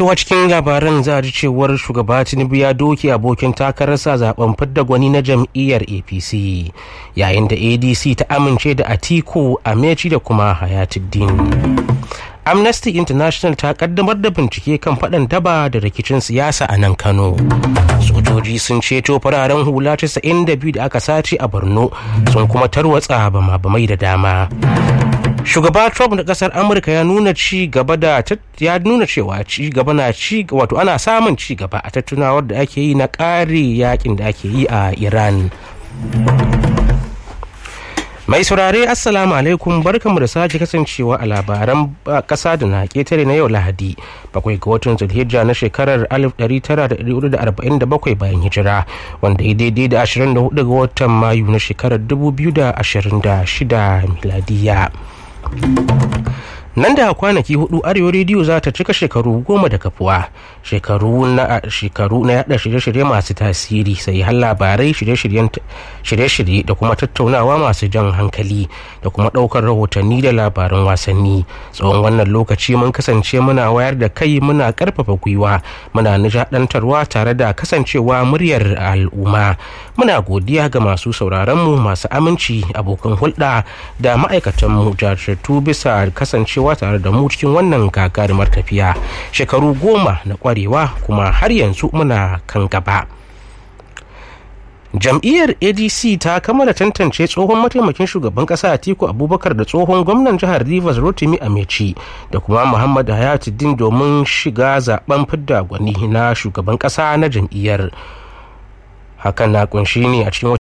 To a cikin labaran za a ji cewar shugaba Tinubu ya doke abokin takararsa zaben fidda gwani na jam'iyyar APC yayin da ADC ta amince da Atiku Amechi da kuma Hayatuddin. Amnesty International ta kaddamar da bincike kan faɗan daba da rikicin siyasa a nan Kano. Sojoji sun ceto fararen hula 92 da aka sace a Borno sun kuma tarwatsa bama bamai da dama. shugaba trump na kasar amurka ya nuna ci gaba da ya nuna cewa ci gaba na ci wato ana samun ci gaba a tattunawar da ake yi na ƙare yakin da ake yi a iran mai saurare assalamu alaikum barkanmu da sake kasancewa a labaran kasa da na ketare na yau lahadi bakwai ga watan zulhijja na shekarar 1947 bayan hijira wanda ya daidai da 24 ga watan mayu na shekarar 2026 miladiya nan da kwanaki hudu arewa rediyo za ta cika shekaru goma da kafuwa shekaru na shekaru na yada shirye-shirye masu tasiri sai har labarai shirye-shirye da kuma tattaunawa masu jan hankali da kuma daukar rahotanni da labaran wasanni tsawon wannan lokaci mun kasance muna wayar da kai muna karfafa gwiwa muna nishadantarwa tare da kasancewa muryar al'umma muna godiya ga masu sauraronmu masu aminci abokan hulɗa da ma'aikatanmu jajirtattu bisa kasancewa cewa tare da mu cikin wannan gagarumar tafiya shekaru goma na kwarewa kuma har yanzu muna kan gaba jam'iyyar adc ta kammala tantance tsohon mataimakin shugaban kasa atiku abubakar da tsohon gwamnan jihar rivers rotimi amechi da kuma muhammad hayatuddin domin shiga zaben fidda gwani na shugaban kasa na jam'iyyar hakan na kunshi ne a cikin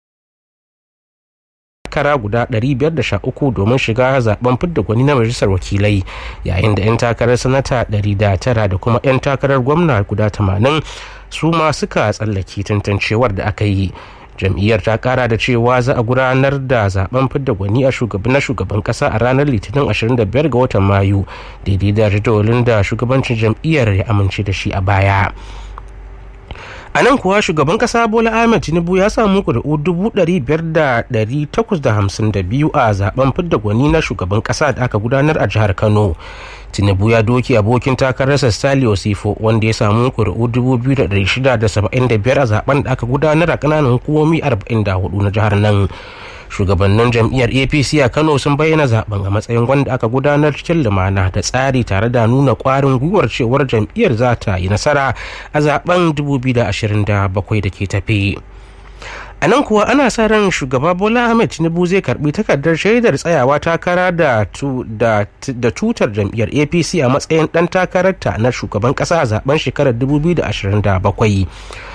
takara guda 513 domin shiga zaben fidda gwani na majalisar wakilai yayin da 'yan takarar sanata 109 da kuma 'yan takarar gwamna guda 80 su ma suka tsallake tantancewar da aka yi jam'iyyar ta kara da cewa za a gudanar da zaben fidda gwani a shugaban na shugaban kasa a ranar litinin 25 ga watan mayu daidai da jadawalin da shugabancin jam'iyyar ya amince da shi a baya a nan kuwa shugaban kasa bola ahmed tinubu ya samu kuri'u dubu ɗari biyar da ɗari takwas da hamsin da biyu a zaben fidda gwani na shugaban kasa da aka gudanar a jihar kano tinubu ya doki abokin takararsa stali osifo wanda ya samu kuri'u dubu biyu da ɗari shida da saba'in da biyar a zaben da aka gudanar a ƙananan hukumomi arba'in da hudu na jihar nan shugabannin jam'iyyar apc a kano sun bayyana zaben a matsayin wanda aka gudanar cikin lumana da tsari tare da nuna kwarin gwiwar cewar jam'iyyar za ta yi nasara a zaben 2027 da ke tafi a nan kuwa ana sa ran shugaba bola ahmed tinubu zai karbi takardar shaidar tsayawa takara da tutar jam'iyyar apc a matsayin dan takararta na shugaban kasa a zaben shekarar 2027